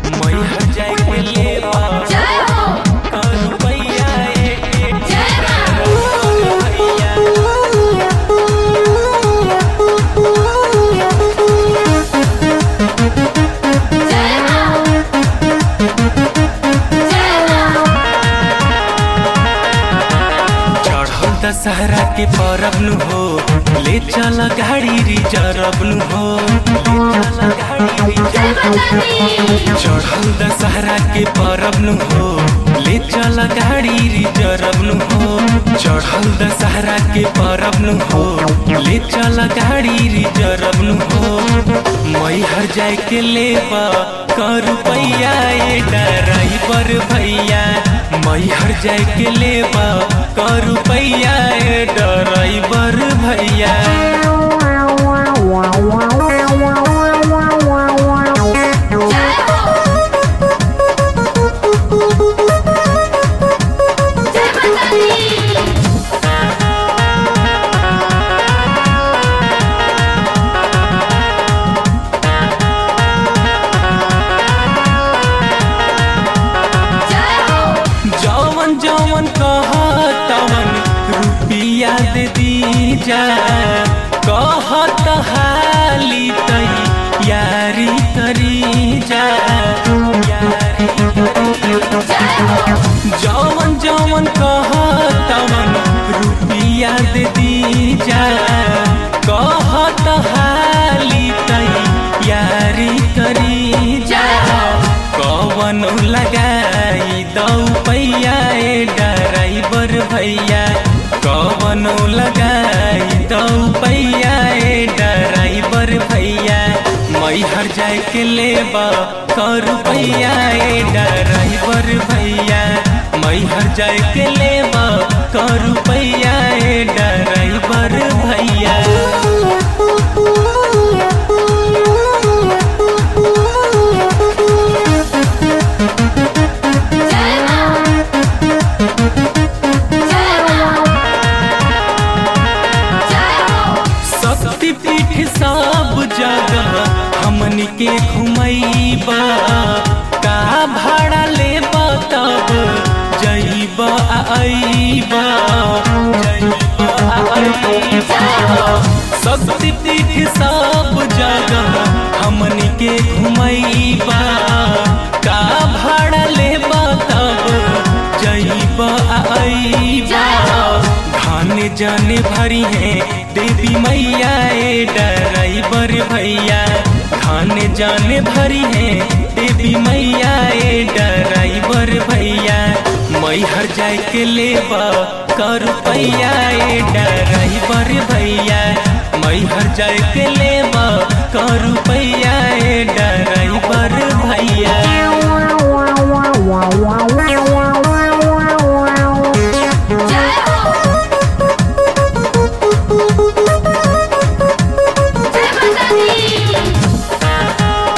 मैहर जाए के लेबा जय हो करू पैया ए ए जय मां भैया जय मां जय मां चढ़ल दशहरा के परब नु हो ले चल गाड़ी रिजर्व नु हो ले चल गाड़ी जय रिजर्व माता दी चढ़ल दशहरा के परब नु हो ले चल गाड़ी रिजर्व नु हो चढ़ल दशहरा के परब नु हो ले चल गाड़ी रिजर्व नु हो मैहर जाए के लेबा कर रुपैया ए ड्राइवर भैया मैहर जाए के लेबा कर रुपैया ए ड्राइवर भैया जय हो जय माता दी जय हो जवन जवन कहतवन रुपिया दे दीजा कहत हाली तई यारी करी जा यारी करी जा। जवन जवन कहतवन रुपिया दे दीजा कहत हाली तई यारी करी जा कवन लगाई दौ पैया ए ड्राइवर भैया कवन लगाई दौ पैया ए ड्राइवर भैया मैहर जाए के लेबा कर पैया ए ड्राइवर भैया मैहर जाए के लेबा कर पैया ए ड्राइवर भैया जय मां जय मां जय हो शक्तिपीठ सब जगह हमनी के घुमैबा का भाड़ा लेबा तब जइबा आ अइबा जइबा आ अइबा शक्तिपीठ सब जगह हमनी के घुमैबा का भाड़ा लेबा तब जइबा आ अइबा धान जाने भरी है देवी मैया ए ड्राइवर भैया धान जाने भरी है देवी मैया ए ड्राइवर भैया मैहर जाए के लेबा कर पैया ए ड्राइवर भैया मैहर जाए के लेबा कर पैया ए ड्राइवर भैया जय हो जय माता दी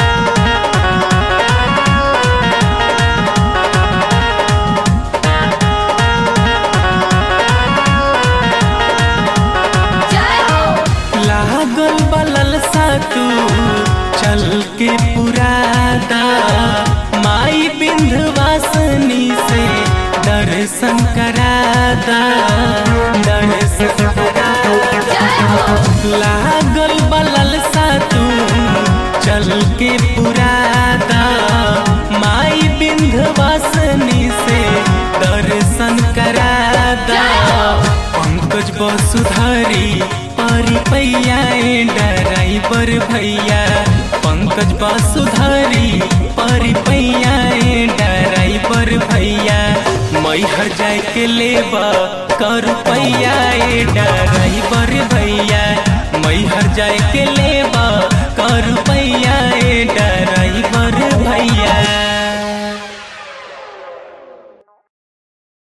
जय हो लागल बलल सा तू चल के पुरादा माई बिंधवासनी से दर्शन करादा दर्शन करादा जय हो लागल बलल सा तू चल के पुरादा माई बिंधवासनी से दर्शन करादा पंकज वसुधारी परी पैया ए ड्राइवर भैया पंकज वसुधारी परी पैया ए ड्राइवर भैया मैहर जाए के लेबा कर पैया ए ड्राइवर भैया मैहर जाए के ले